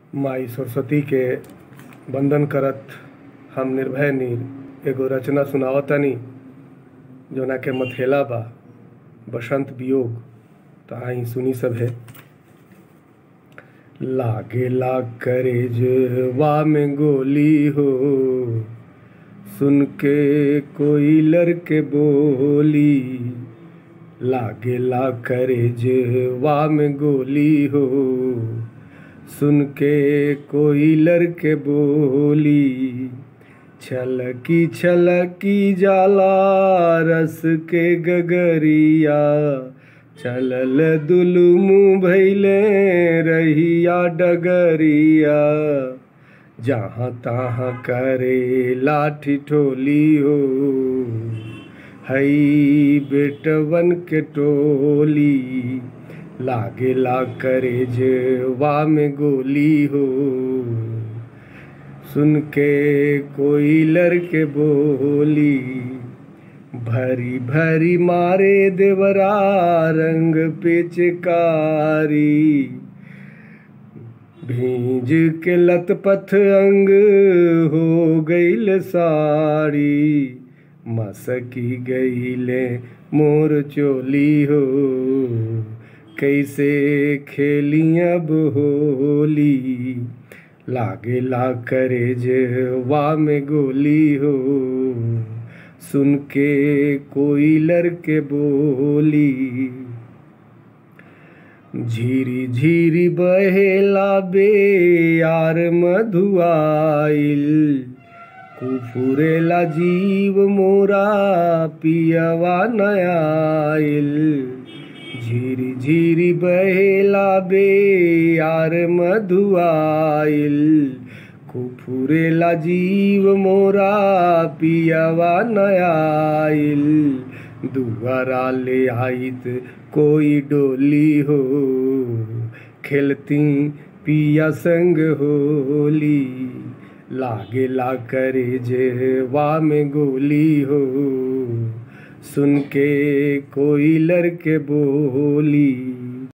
माई सरस्वती के वंदन करत हम निर्भय नीर एगो रचना सुनावतानी जौना के मथेला बा बसंत वियोग त आई सुनी सभे लागेला करेजवा में गोली हो सुन के कोई लड़के बोली लागेला करेजवा में गोली हो सुन के कोई लड़के बोली छलकी छलकी जाला रस के गगरिया चलल दुलुमु भैले रहिया डगरिया जहाँ तहाँ करे लाठी ठोली हो हई बेटवन के टोली लागेला करे जेवा में गोली हो सुन के कोई लड़के बोली भरी भरी मारे देवरा रंग पिचकारी भीज के लतपथ अंग हो गईल साड़ी मसकी गईले मोर चोली हो कैसे खेली अब होली लागेला करे जेवा में गोली हो सुन के कोई लड़के बोली झीरी झीरी बहेला बे यार मधुआइल कुफुरेला जीव मोरा पियवा नयाइल झीरी झीरी बहेला बे यार मधुआइल कुफुरेला जीव मोरा पियवा नयाइल दुआरा ले आइत कोई डोली हो खेलती पिया संग होली लागेला करे जेवा में गोली हो सुन के कोई लड़के बोली